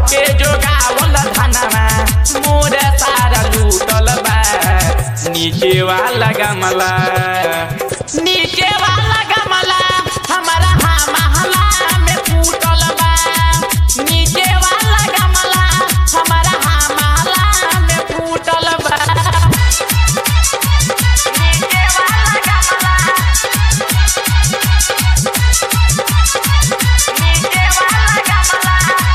के जोगावल धनवा मोर सारा लूटल बा नीचे वाला गमला नीचे वाला गमला हमारा हाँ महला में फूटल बा नीचे वाला गमला हमारा हाँ महला में फूटल बा नीचे वाला गमला नीचे वाला गमला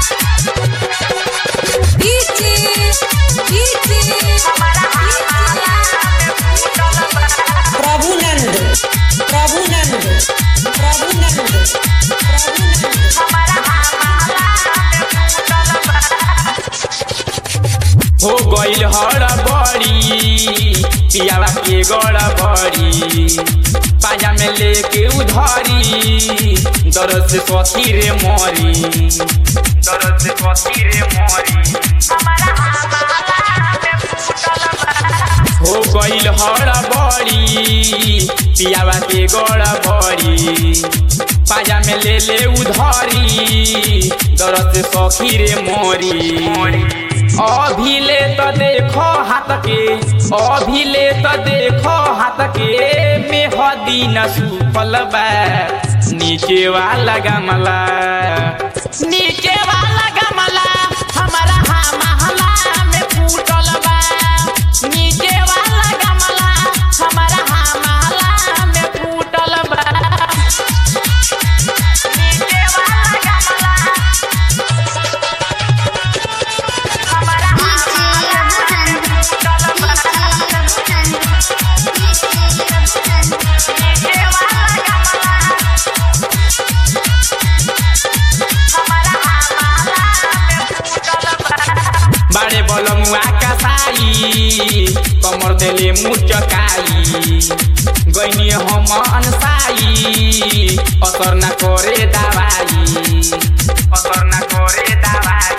डीजे डीजे हमारा हाँ महला में फूटल बा प्रभुनंद प्रभुनंद प्रभुनंद प्रभुनंद हो गइल हर बड़ी पियावा के गड़ बड़ी पाजा में लेके उधरी दर्द से सखी रे मरी दर्द से सखी रे मरी हो गइल हर बड़ी पियावा के गड़ बड़ी पाजा में ले ले उधरी दर्द से सखी रे मोरी अभी ले तो देखो हाथ के अभी ले तो देखो हाथ के मेहदी न सुफल बा नीचे वाला गमला नीचे वाला गमला हमारा हाँ महला में फूटल बा नीचे वाला गमला हमारा हाँ महला में फूटल बा नीचे वाला गमला हमारा हाँ महला में फूटल बा नीचे वाला गमला हमारा हाँ महला में फूटल बा बाड़े बलमुआ कसाई कमर देले मुचकाई गइनी हम अनसाई असर न करे दवाई असर न करे दवाई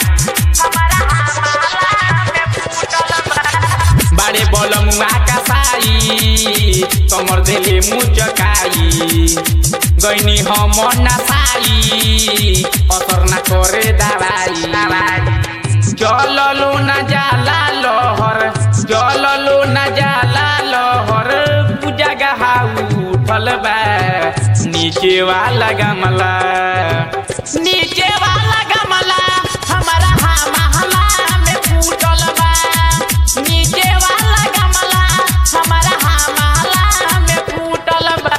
बाड़े बलमुआ कसाई कमर देले मुचकाई गइनी हम नसाई असर न करे दवाई दवाई जललो न जाला लहर जललो न जाला लहर पूजा गहा उठल बा नीचे वाला गमला नीचे वाला गमला हमारा हाँ महला में फूटल बा नीचे वाला गमला हमारा हाँ महला में फूटल बा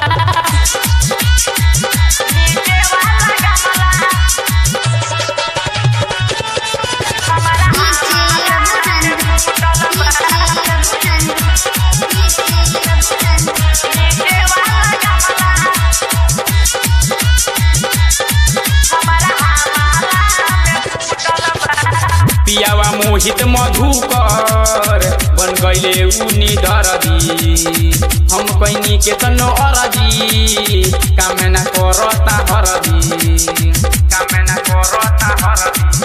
नीचे वाला गमला पियावा मोहित मधुकर बन गईले उनी दरदी हम कैनी के तनो अरदी कामना करता हरदी कामना करता हरदी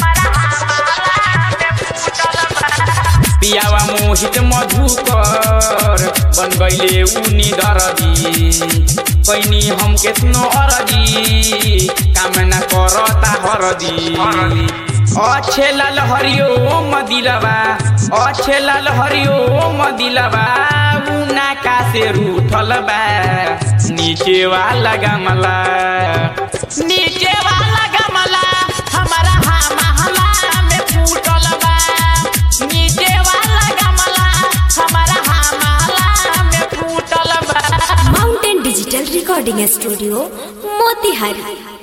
पियावा मोहित मधुकर बन गईले उनी दरदी कैनी हम केतनो अरदी कामना करता हरदी अच्छे लाल हरियो मदिलबा अच्छे लाल हरियो मदिलबा उना का से रूठल बा नीचे वाला गमला नीचे वाला गमला हमारा हाँ महला में फूटल बा नीचे वाला गमला हमारा हाँ महला में फूटल बा mountain digital recording studio Motihari